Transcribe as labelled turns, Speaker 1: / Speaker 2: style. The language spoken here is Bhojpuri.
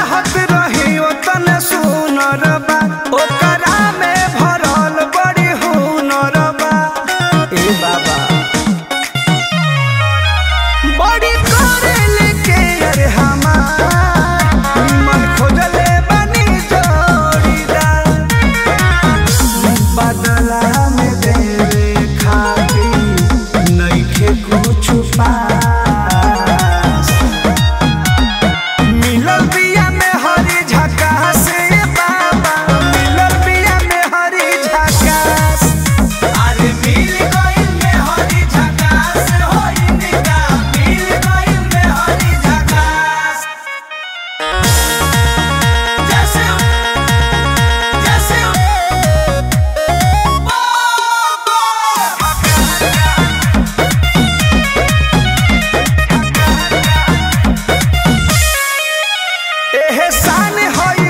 Speaker 1: चाहत रही ओतने सुनर बा ओकरा में भरल बड़ी हुनर बा ए बाबा बड़ी करेल के अरे हमार मन खोजले बनी जोड़ीदार बदला में देवे खातिर नइखे कुछ पास मिलल बिया में हरी झकास ए बाबा मिलल बिया में हरी झकास अरे मिल गइल में हरी झकास होई निका मिल गइल में हरी झकास जैसे जैसे एहसान है